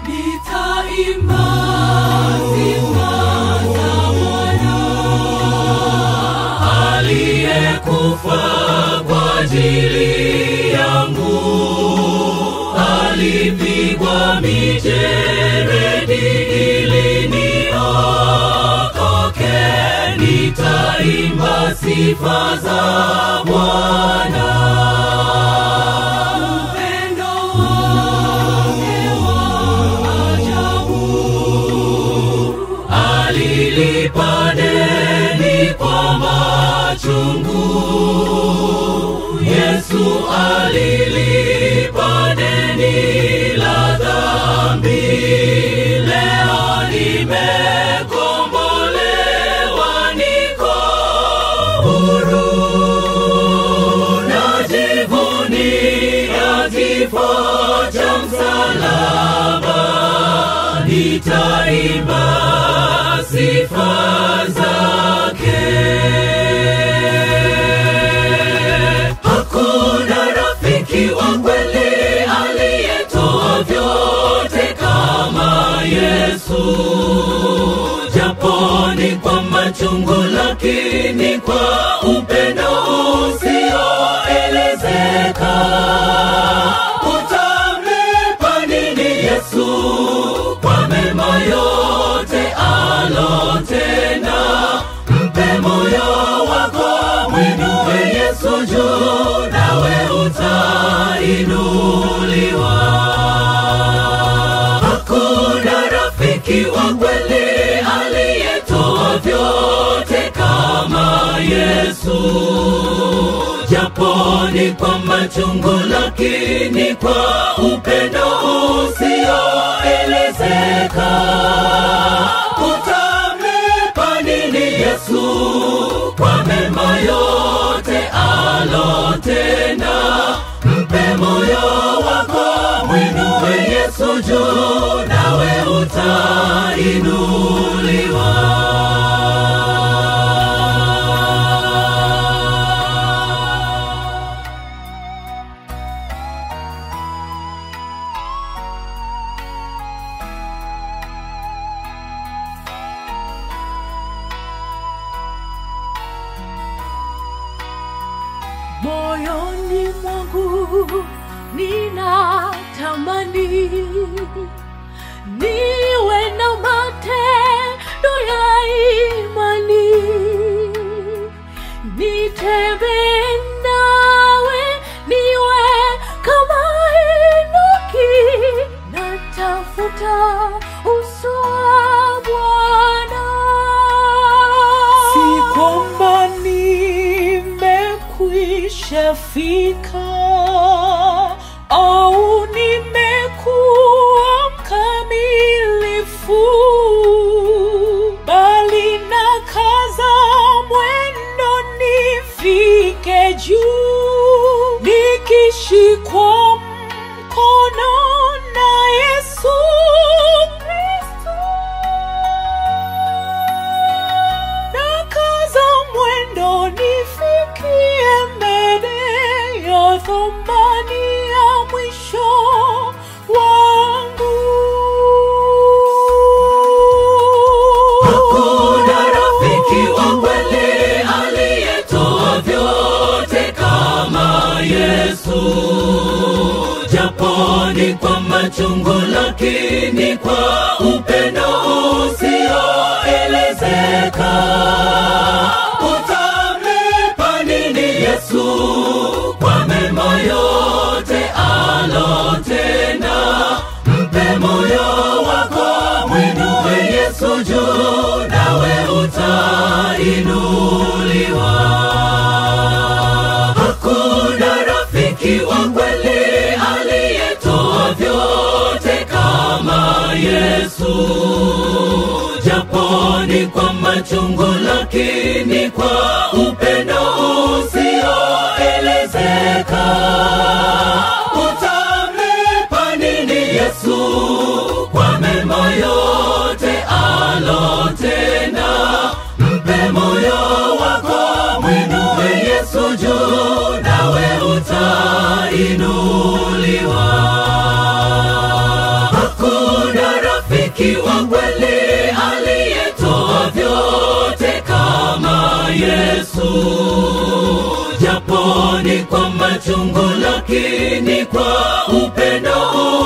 nitaimba sifa za Bwana aliyekufa kwa ajili yangu, alipigwa mijeredi ili niokoke. Nitaimba sifa za Bwana. Upendo wake wa ajabu alilipa deni kwa machungu. Yesu alilipa deni la dhambi. Leo nimekombolewa, niko huru, najivunia kifo cha msalaba nitaimba sifa zake. Hakuna rafiki wa kweli aliyetoa vyote kama Yesu, japo ni kwa machungu, lakini kwa upendo usioelezeka. Utamlipa nini Yesu kwa mema yote alotenda? Mpe moyo wako, mwinue Yesu juu, nawe utainuliwa. Hakuna rafiki wa kweli aliyetoa vyote kama Yesu, japo ni kwa machungu, lakini kwa upendo usioelezeka. Utamlipa nini Yesu kwa mema yote alotenda? Mpe moyo wako, mwinue Yesu juu, nawe utainuliwa. moyoni mwangu ninatamani niwe na matendo ya imani nitembee nawe niwe kama Enoki natafuta uso wa Bwana si kwamba nimekwisha fika au nimekuwa mkamilifu bali na kaza mwendo nifike juu nikishikwa mkono na Yesu Kristo nakaza mwendo nifikie mbele ya thamani ya mwisho wangu. Hakuna rafiki wa kweli aliyetoa vyote kama Yesu, japo ni kwa machungu, lakini kwa upendo usioelezeka. Utamlipa nini Yesu kwa mema yote alotenda? Mpe moyo wako, mwinue Yesu juu, nawe utainuliwa. Hakuna rafiki wa kweli aliyetoa vyote kama Yesu, japo ni kwa machungu, lakini kwa upendo usioelezeka. Utamlipa nini Yesu kwa mema yote alotenda? Mpe moyo wako, mwinue Yesu juu, nawe utainuliwa. Hakuna japo ni kwa machungu lakini kwa upendo